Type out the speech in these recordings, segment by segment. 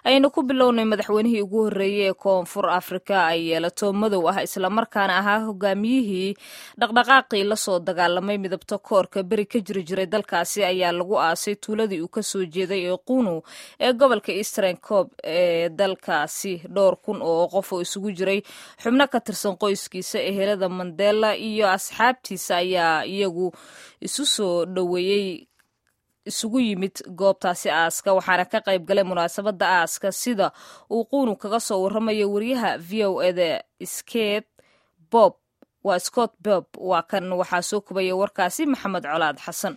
aynu ku bilownay madaxweynihii ugu horreeyey ee koonfur afrika ay yeelato madow ah islamarkaana ahaa hogaamiyihii dhaqdhaqaaqii lasoo dagaalamay midabto koorka beri ka jiri jiray dalkaasi ayaa lagu aasay tuuladii uu kasoo jeeday ee qunu ee gobolka eastern cob ee dalkaasi dhowr kun oo qof oo isugu jiray xubno ka tirsan qoyskiisa ehelada mandela iyo asxaabtiisa ayaa iyagu isu soo dhoweeyey isugu yimid goobtaasi aaska waxaana ka qayb galay munaasabadda aaska sida uu quunu kaga soo waramayo wariyaha v o eda sket bob waa scott bob waa kan waxaa soo kubaya warkaasi maxamed colaad xasan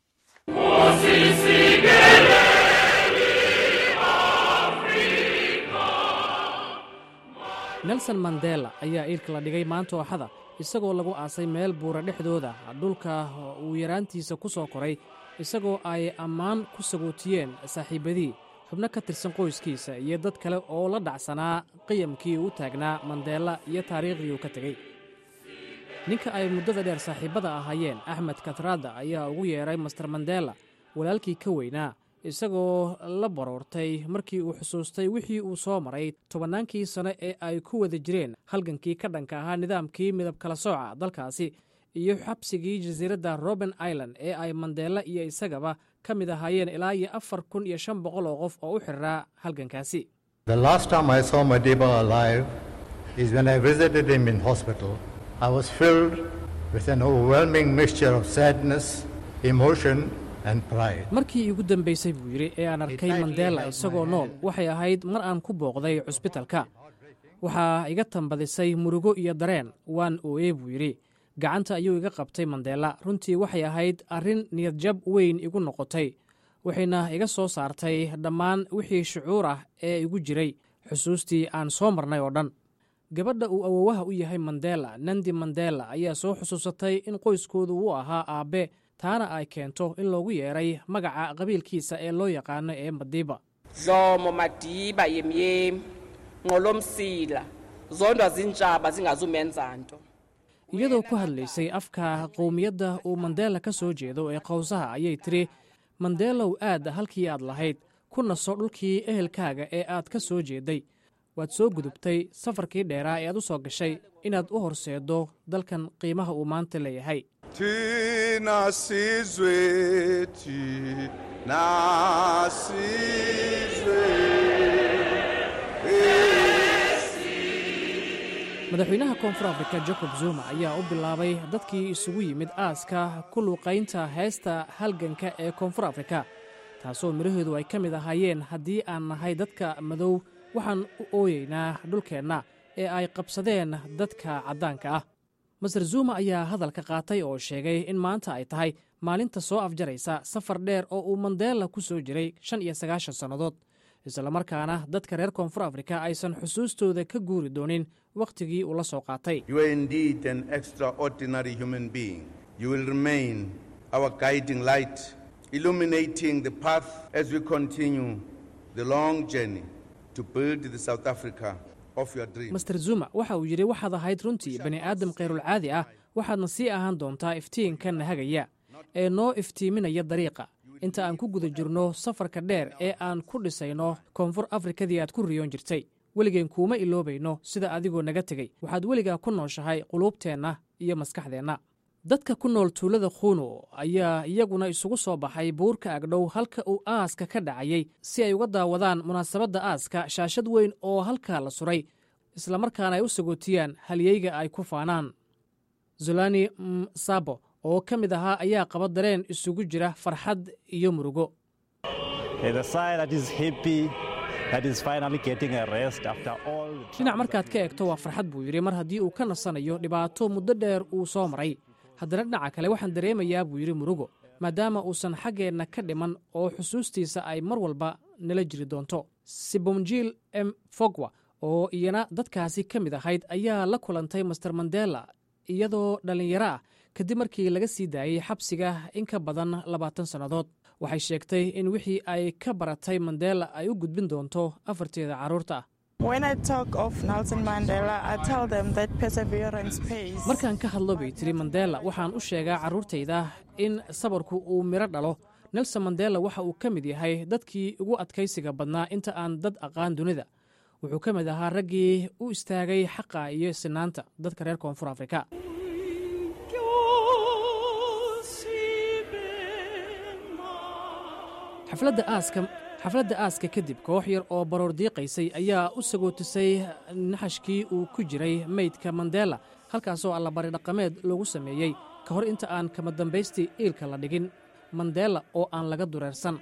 nelson mandela ayaa iilka la dhigay maanta ooxada isagoo lagu aasay meel buura dhexdooda dhulka uu yaraantiisa ku soo koray isagoo ay ammaan ku sagootiyeen saaxiibbadii xubno ka tirsan qoyskiisa iyo dad kale oo la dhacsanaa qiyamkii uu taagnaa mandeela iyo taariikhdii uu ka tegey ninka ay muddada dheer saaxiibbada ahaayeen axmed katraada ayaa ugu yeedhay master mandela walaalkii ka weynaa isagoo la baroortay markii uu xusuustay wixii uu soo maray tobannaankii sano ee ay ku wada jireen halgankii ka dhanka ahaa nidaamkii midab kala sooca dalkaasi iyo xabsigii jasiiradda roben island ee ay mandeela iyo isagaba ka mid ahaayeen ilaa iyo afar kun iyo shan boqol oo qof oo u xiriraa halgankaasi markii iigu dambaysay buu yidhi ee aan arkay mandela isagoo nool waxay ahayd mar aan ku booqday cusbitalka waxaa iga tambadisay murugo iyo dareen waan ooyey buu yidhi gacanta ayuu iga qabtay mandela runtii waxay ahayd arrin niyadjab weyn igu noqotay waxayna iga soo saartay dhammaan wixii shucuur ah ee igu jiray xusuustii aan soo marnay oo dhan gabadha uu awowaha u yahay mandela nandi mandela ayaa soo xusuusatay in qoyskoodu uu ahaa aabbe taana ay keento in loogu yeedhay magaca qabiilkiisa ee loo yaqaano ee madiiba dlomo madiba yemyem nqolomsila zondwa zintshaba zingazumenza nto iyadoo ku hadlaysay afka qowmiyadda uu mandela ka soo jeedo ee qowsaha ayay tidhi mandeelow aad halkii aad lahayd ku naso dhulkii ehelkaaga ee aad ka soo jeeday waad soo gudubtay safarkii dheeraa ee aad u soo gashay inaad u horseeddo dalkan qiimaha uu maanta leeyahay thina sizwe thina sizwe madaxweynaha koonfur afrika jacob zuma ayaa u bilaabay dadkii isugu yimid aaska ku luuqaynta heesta halganka ee koonfur afrika taasoo midhaheedu ay ka mid ahaayeen haddii aan nahay dadka madow waxaan u ooyeynaa dhulkeenna ee ay qabsadeen dadka caddaanka ah master zuma ayaa hadalka qaatay oo sheegay in maanta ay tahay maalinta soo afjaraysa safar dheer oo uu mandeela ku soo jiray shan iyo sagaashan sannadood islamarkaana dadka reer koonfur afrika aysan xusuustooda ka guuri doonin wakhtigii uu la soo qaatay master zuma waxa uu yidhi waxaad ahayd runtii bani aadam khayrulcaadi ah waxaadna sii ahaan doontaa iftiinka nahagaya ee noo iftiiminaya dariiqa inta aan ku guda jirno safarka dheer ee aan ku dhisayno koonfur afrikadii aad ku riyoon jirtay weligeen kuuma iloobayno sida adigoo naga tegey waxaad weligaa ku nooshahay quluubteenna iyo maskaxdeenna dadka ku nool tuulada khuunu ayaa iyaguna isugu soo baxay buurka agdhow halka uu aaska ka dhacayey si ay uga daawadaan munaasabadda aaska shaashad weyn oo halkaa la suray islamarkaana ay u sagootiyaan halyeyga ay ku faanaan zolani msabo oo ka mid ahaa ayaa qaba dareen isugu jira farxad iyo murugo dhinac markaad ka eegto waa farxad buu yidhi mar haddii uu ka nasanayo dhibaato muddo dheer uu soo maray haddana dhinaca kale waxaan dareemayaa buu yidhi murugo maadaama uusan xaggeenna ka dhiman oo xusuustiisa ay mar walba nala jiri doonto sibomjil m fogwa oo iyana dadkaasi ka mid ahayd ayaa la kulantay master mandela iyadoo dhallinyaro ah kadib markii laga sii daayey xabsiga in ka badan labaatan sannadood waxay sheegtay in wixii ay ka baratay mandela ay u gudbin doonto afarteeda carruurta ah markaan ka hadlo bay tiri mandela waxaan u sheegaa carruurtayda in sabarku uu midho dhalo nelson mandela waxa uu ka mid yahay dadkii ugu adkaysiga badnaa inta aan dad aqaan dunida wuxuu ka mid ahaa raggii u istaagay xaqa iyo sinaanta dadka reer koonfur afrika xafladda aaska kadib koox yar oo baroor diiqaysay ayaa u sagootisay naxashkii uu ku jiray meydka mandela halkaasoo allabari dhaqameed loogu sameeyey ka hor inta aan kama dambaystii iilka la dhigin mandela oo aan laga dureersan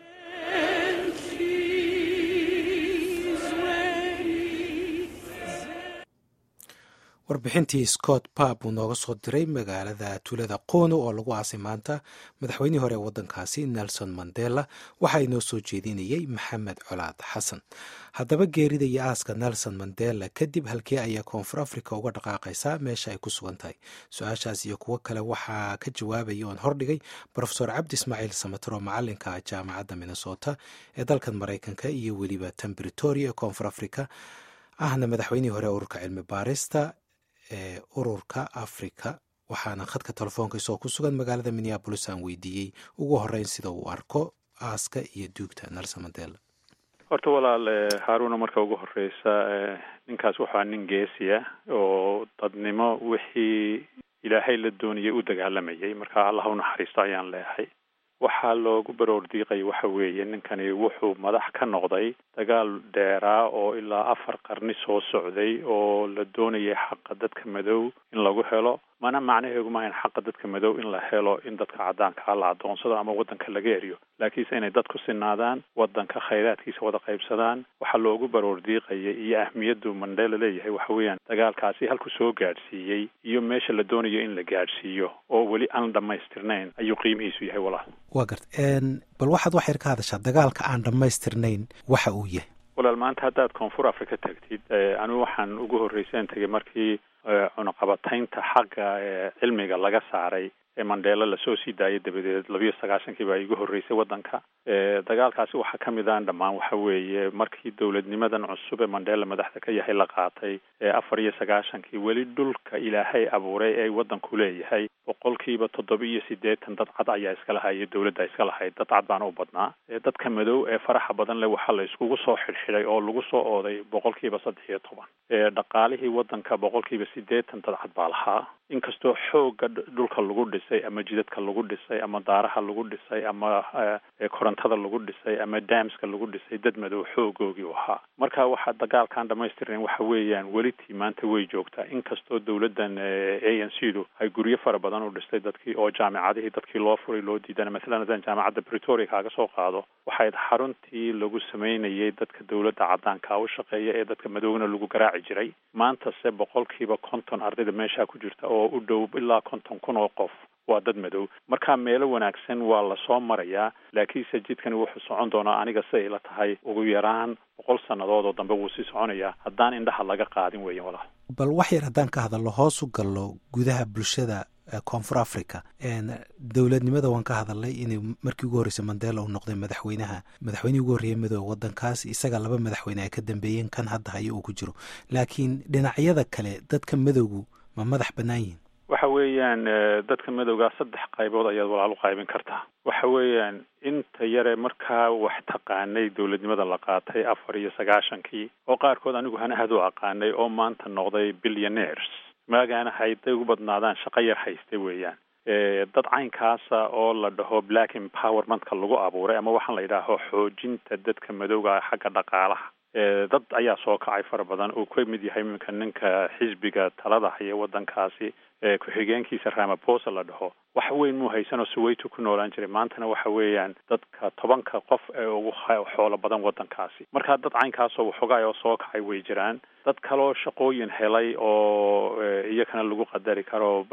warbixintii scott pap uu nooga soo diray magaalada tuulada qono oo lagu aasay maanta madaxweynihii hore ee waddankaasi nelson mandela waxaa inoo soo jeedinayey maxamed colaad xasan haddaba geerida iyo aaska nelson mandela kadib halkee ayaa koonfur africa uga dhaqaaqaysaa meesha ay ku sugan tahay su-aashaas iyo kuwo kale waxaa ka jawaabaya oon hordhigay rofesor cabdi ismaaciil samater oo macalinka jaamacadda minnesota ee dalkan maraykanka iyo weliba tan britoria ee koonfur africa ahna madaxweynihii hore ururka cilmi baarista ee ururka africa waxaana khadka telefoonka isagoo ku sugan magaalada minneabolis aan weydiiyey ugu horeyn sida uu arko aaska iyo duugta nelson mandela horta walaal haaruna marka ugu horeysa ninkaas waxaa nin geesi ah oo dadnimo wixii ilaahay la doonayay u dagaalamayay marka allah u naxariisto ayaan leehay waxaa loogu baroor diiqay waxa weeye ninkani wuxuu madax ka noqday dagaal dheeraa oo ilaa afar qarni soo socday oo la doonayay xaqa dadka madow in lagu helo mana macnaheegu maahayn xaqa dadka madow in la helo in dadka caddaankaa la adoonsado ama waddanka laga eriyo laakiinse inay dad ku sinaadaan waddanka khayraadkiisa wada qaybsadaan waxaa loogu baroor diiqayay iyo ahmiyaddu mandela leeyahay waxa weeyaan dagaalkaasi halku soo gaadhsiiyey iyo meesha la doonayo in la gaadhsiiyo oo weli aan dhammaystirnayn ayuu qiimihiisu yahay walaal waa garta bal waxaad wax yar ka hadashaa dagaalka aan dhammaystirnayn waxa uu yahay walaal maanta haddaad koonfur africa tagtid anigu waxaan ugu horreyseen tegay markii cunaqabataynta xagga cilmiga laga saaray ee mandela lasoo sii daayay dabadeed labiyo sagaashankii baa igu horreysay waddanka dagaalkaasi waxaa ka mid aan dhammaan waxa weeye markii dowladnimadan cusub ee mandela madaxda ka yahay la qaatay ee afar iyo sagaashankii weli dhulka ilaahay abuuray ee waddanku leeyahay boqolkiiba toddoba iyo siddeetan dad cad ayaa iska lahaya dowladda iska lahayd dad cad baana u badnaa dadka madow ee faraxa badan leh waxaa la iskugu soo xidhxidhay oo lagu soo ooday boqolkiiba saddex iyo toban dhaqaalihii waddanka boqolkiiba siddeetan dad cad baa lahaa inkastoo xoogga dhulka lagu dhisay ama jidadka lagu dhisay ama daaraha lagu dhisay ama korontada lagu dhisay ama damska lagu dhisay dad madow xoogoogii u ahaa marka waxaa dagaalkaan dhamaystirnayn waxa weeyaan welitii maanta way joogtaa inkastoo dowladdan a n c du ay guryo fara badan u dhistay dadkii oo jaamicadihii dadkii loo furay loo diidana masalan haddaan jaamacadda bretoria kaaga soo qaado waxayd xaruntii lagu sameynayay dadka dowladda caddaanka u shaqeeya ee dadka madowna lagu garaaci jiray maantase boqolkiiba konton ardayda meeshaa ku jirta oo u dhow ilaa konton kun oo qof waa dad madow marka meelo wanaagsan waa lasoo marayaa laakiinse jidkani wuxuu socon doonaa aniga siday la tahay ugu yaraan boqol sannadood oo dambe wuu sii soconayaa haddaan indhaha laga qaadin weeyan walaal bal wax yar haddaan ka hadalno hoos u gallo gudaha bulshada koonfur africa dowladnimada waan ka hadalnay inuu markii ugu horreysay mandela uu noqday madaxweynaha madaxweynihii ugu horreeyay madoobe waddankaas isaga laba madaxweyne ay ka dambeeyeen kan hadda hayo uu ku jiro laakiin dhinacyada kale dadka madowgu ma madax bannaan yihin waxa weeyaan dadka madowgaa saddex qaybood ayaad walaal u qaybin kartaa waxa weeyaan inta yare markaa wax taqaanay dowladnimada la qaatay afar iyo sagaashankii oo qaarkood anigu hanahad u aqaanay oo maanta noqday billionaires maagaana hayday ugu badnaadaan shaqo yar haystay weeyaan dad caynkaasa oo la dhaho black empowermentka lagu abuuray ama waxaan la yidhaaho xoojinta dadka madowga xagga dhaqaalaha dad ayaa soo kacay fara badan uu ka mid yahay iminka ninka xisbiga talada haya waddankaasi ku-xigeenkiisa ramaposa la dhaho wax weyn muu haysanoo suwayto ku noolaan jiray maantana waxa weeyaan dadka tobanka qof ee ugu xoolo badan waddankaasi marka dad caynkaasoo waxoogaay oo soo kacay way jiraan dad kaloo shaqooyin helay oo iyakana lagu qadari karo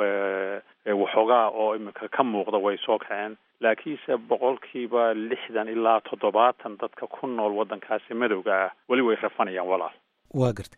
waxoogaa oo iminka ka muuqda way soo kaceen laakiinse boqolkiiba lixdan ilaa toddobaatan dadka ku nool waddankaasi madowga ah weli way rafanayaan walaal waa garta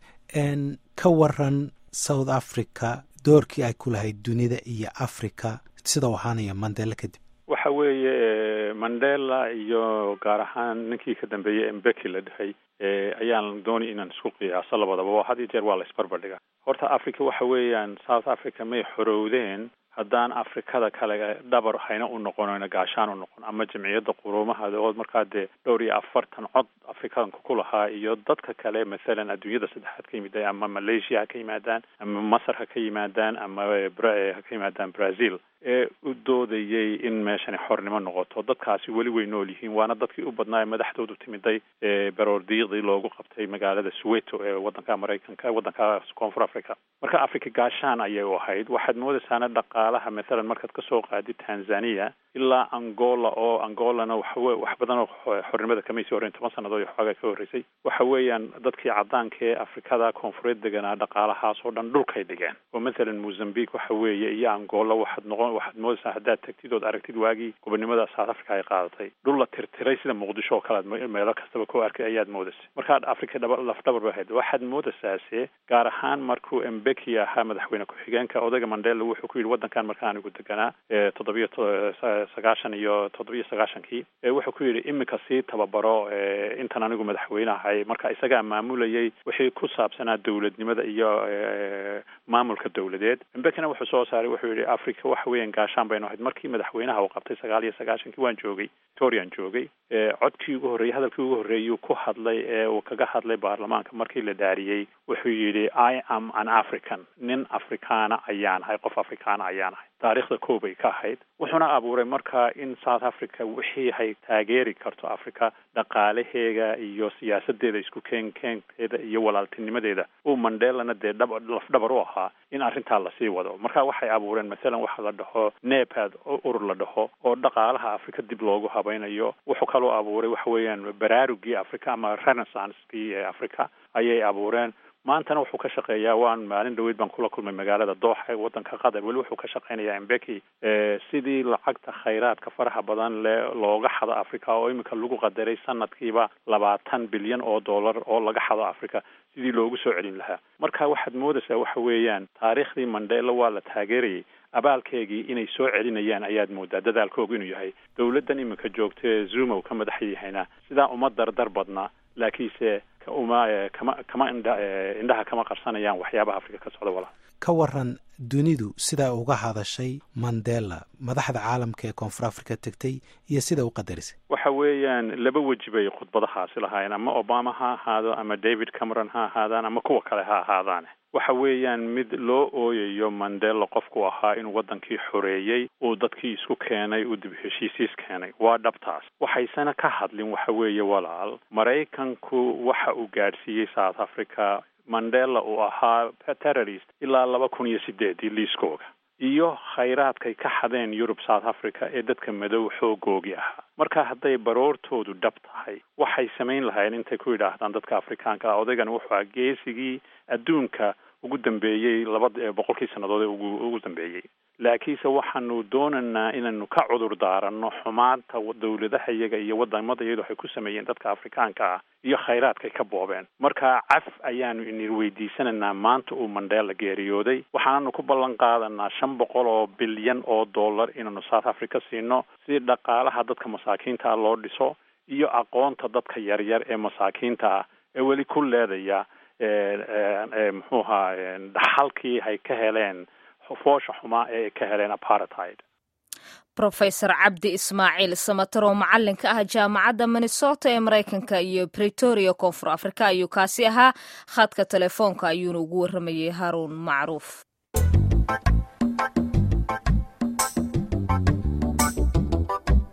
ka waran south africa doorkii ay ku lahayd dunida iyo africa sida u ahaanaya mandela kadib waxa weeye mandela iyo gaar ahaan ninkii ka dambeeyey embeki la dhahay ayaan dooni inaan isku qiyaaso labadaba had iyo jeer waa la isbarbardhiga horta africa waxa weeyaan south africa may xorowdeen haddaan afrikada kale dhabar hayna u noqonoyna gaashaan u noqon ama jamciyadda quruumaha oo markaa dee dhowr iyo afartan cod afrikaanka ku lahaa iyo dadka kale mathalan adduunyada saddexaad ka yimid ama malaysia ha ka yimaadaan ama masar ha ka yimaadaan ama ha ka yimaadaan brazil ee u doodayay in meeshani xornimo noqoto dadkaasi weli way nool yihiin waana dadkii u badnaa ee madaxdoodu timiday ee baroordiiqdii loogu qabtay magaalada soweto ee wadanka maraykanka wadanka koonfur africa marka africa gaashaan ayay u ahayd waxaad moodaysaana dhaqaalaha mathalan markaad kasoo qaadid tanzania ilaa angola oo angolana waxawe wax badan oo xornimada kamaysi horreyn toban sannadood iyo xoogaa ka horreysay waxa weeyaan dadkii caddaanka ee afrikada koonfureed deganaa dhaqaalahaas oo dhan dhulkay dhigeen oo mathalan mozambique waxa weeye iyo angola waxaad noqon waxaad moodaysaa haddaad tagtid ood aragtid waagii gobonimada south africa ay qaadatay dhul la tirtiray sida muqdisho oo kale ad meelo kastaba ku arkay ayaad moodaysay markaad africa dhaba lafdhabar ba ahayd waxaad moodaysaase gaar ahaan markuu embeki ahaa madaxweyne ku-xigeenka odayga mandela wuxuu ku yidhi waddankan marka anigu deganaa toddobiyo sagaashan iyo toddobiyo sagaashankii wuxuu ku yidhi iminka sii tababaro intan anigu madaxweyne ahay marka isagaa maamulayay wixii ku saabsanaa dowladnimada iyo maamulka dowladeed embekina wuxuu soo saaray wuxuu yidhi africa waxa weeyaan gaashaan baynu ahayd markii madaxweynaha uu qabtay sagaal iyo sagaashankii waan joogay victorian joogay codkii ugu horreeyey hadalkii ugu horreeyuu ku hadlay ee uu kaga hadlay baarlamaanka markii la dhaariyey wuxuu yidhi i am an african nin afrikaana ayaan ahay qof afrikaana ayaan ahay taariikhda koobay ka ahayd wuxuuna abuuray marka in south africa wixii hay taageeri karto africa dhaqaalaheega iyo siyaasadeeda isku keen keenkeeda iyo walaaltinimadeeda uu mandelana dee dhab lafdhabar u ahaa in arrintaa lasii wado marka waxay abuureen mathalan waxa la dhaho nepad urur la dhaho oo dhaqaalaha africa dib loogu habaynayo wuxuu kaloo abuuray waxa weeyaan baraarugii africa ama renaissancekii ee africa ayay abuureen maantana wuxuu ka shaqeeyaa waan maalin dhaweyd baan kula kulmay magaalada dooxa ee wadanka qatar weli wuxuu ka shaqeynayaa embeki sidii lacagta khayraadka faraha badan le looga xado africa oo iminka lagu qadaray sanadkiiba labaatan bilyan oo dollar oo laga xado africa sidii loogu soo celin lahaa marka waxaad moodaysaa waxa weeyaan taariikhdii mandela waa la taageerayay abaalkeegii inay soo celinayaan ayaad moodaa dadaalkoogu inuu yahay dowladdan iminka joogta ee zuma uu ka madax yahayna sidaa uma dardar badna laakiinse uma kama kama indha indhaha kama qarsanayaan waxyaabaha africa ka socda walaa ka waran dunidu sidaa uga hadashay mandela madaxda caalamka ee koonfur africa tegtay iyo sida u qadarisay waxa weeyaan laba weji bay khudbadahaasi lahaayeen ama obama ha ahaado ama david cameron ha ahaadaan ama kuwa kale ha ahaadaane waxa weeyaan mid loo ooyayo mandela qofku ahaa inuu waddankii xoreeyey uu dadkii isku keenay uu dib heshiisiis keenay waa dhabtaas waxaysana ka hadlin waxa weeye walaal maraykanku waxa uu gaadhsiiyey south africa mandela uu ahaa terrorist ilaa laba kun iyo sideedii liiskooga iyo khayraadkay ka xadeen yurub south africa ee dadka madow xoogoogi ahaa marka hadday baroortoodu dhab tahay waxay samayn lahayen intay ku yidhaahdaan dadka afrikaanka ah odaygani wuxuu ahaa geesigii adduunka ugu dambeeyey laba boqolkii sannadood ee ugu ugu dambeeyey laakiinse waxaanu doonaynaa inaynu ka cudur daaranno xumaanta dowladaha iyaga iyo wadamada iyadu waxay ku sameeyeen dadka afrikaanka ah iyo khayraadkay ka boobeen marka caf ayaanu ini weydiisanaynaa maanta uu mandela geeriyooday waxaanu ku ballan qaadanaa shan boqol oo bilyan oo dollar inaanu south africa siino si dhaqaalaha dadka masaakiinta ah loo dhiso iyo aqoonta dadka yaryar ee masaakiinta ah ee weli ku leedaya muxuu ahaa dhaxalkii hay ka heleen foosha xumaa ee ay ka heleen apartheid rofesor cabdi ismaaciil samatar oo macalinka ah jaamacadda minnesota ee maraykanka iyo bretoria koonfur africa ayuu kaasi ahaa khadka telefoonka ayuuna ugu waramayay haruun macruuf